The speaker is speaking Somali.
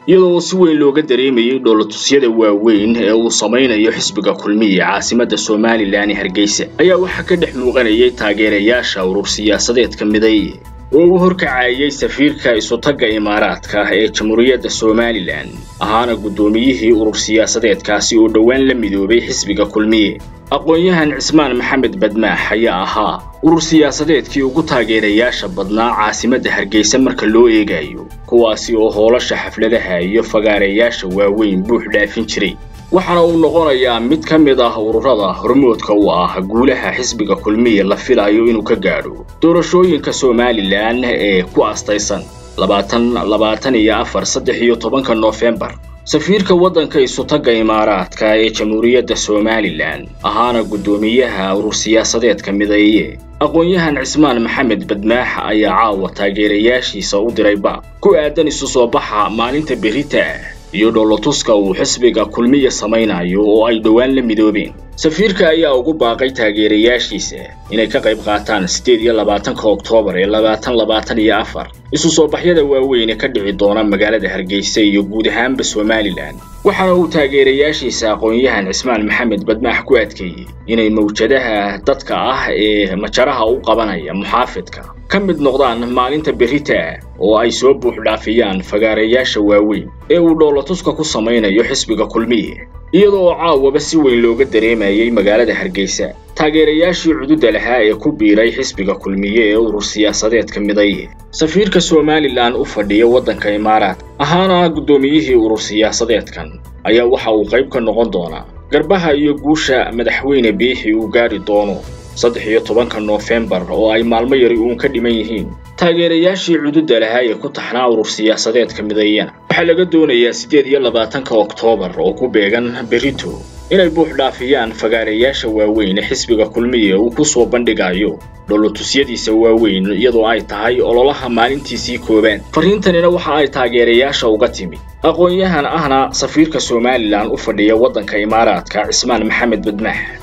iyadoo si weyn looga dareemayay dhoolatusyada waaweyn ee uu samaynayo xisbiga kulmiye caasimadda somalilan ee hargeysa ayaa waxaa ka dhex muuqanayay taageerayaasha urur siyaasadeedka mideeye oo uu horkacayay safiirka isutagga imaaraadka ee jamhuuriyadda somalilan ahaana guddoomiyihii urur siyaasadeedkaasi oo dhowaan la midoobay xisbiga kulmiye aqoon-yahan cismaan maxamed badmaax ayaa ahaa urur siyaasadeedkii ugu taageerayaasha badnaa caasimadda hargeysa marka loo eegayo kuwaasi oo hoolasha xafladaha iyo fagaareyaasha waaweyn buux dhaafin jiray waxaana uu noqonayaa mid ka mid ah ururada hormoodka u ah guulaha xisbiga kulmiye la filayo inuu ka gaadho doorashooyinka somalilan ee ku astaysan labaatan labaatan iyo afar saddex iyo tobanka noofembar safiirka waddanka isutagga imaaraadka ee jamhuuriyadda somalilan ahaana guddoomiyaha urur siyaasadeedka mideeye aqoon-yahan cismaan maxamed badmaax ayaa caawa taageerayaashiisa u diray baab ku aadan isu soo baxa maalinta berita ah iyo dhoolotuska uu xisbiga kulmiya samaynayo oo ay dhowaan la midoobeen safiirka ayaa ugu baaqay taageerayaashiisa inay ka qayb qaataan siddeed iyo labaatanka oktoobar ee labaatan labaatan iyo afar isu soo baxyada waaweyn ee ka dhici doona magaalada hargeysa iyo guud ahaanba somalilan waxaana uu taageerayaashiisa aqoon-yahan cismaan maxamed badmaax ku adkeeyey inay mawjadaha dadka ah ee majaraha u qabanaya muxaafidka ka mid noqdaan maalinta berita ah oo ay soo buux dhaafiyaan fagaareyaasha waaweyn ee uu dhoolatuska ku samaynayo xisbiga kulmiye iyada oo caawaba si weyn looga dareemayay magaalada hargeysa taageerayaashii cududda lahaa ee ku biiray xisbiga kulmiye ee urur siyaasadeedka midaye safiirka somalilan u fadhiya waddanka imaaraad ahaana guddoomiyihii urur siyaasadeedkan ayaa waxa uu qayb ka noqon doonaa garbaha iyo guusha madaxweyne biixi uu gaadhi doono saddex iyo tobanka noofembar oo ay maalmo yari uun ka dhiman yihiin taageerayaashii cududda lahaa ee ku taxnaa urur siyaasadeedka midayana waxaa laga doonayaa siddeed iyo labaatanka oktoobar oo ku beegan berito inay buux dhaafiyaan fagaareyaasha waaweyn ee xisbiga kulmiye uu ku soo bandhigayo dhoolotusyadiisa waaweyn iyadoo ay tahay ololaha maalintiisii koobaan fariintanina waxa ay taageerayaasha uga timi aqoon-yahan ahna safiirka somalilan u fadhiya waddanka imaaraadka cismaan maxamed badmaax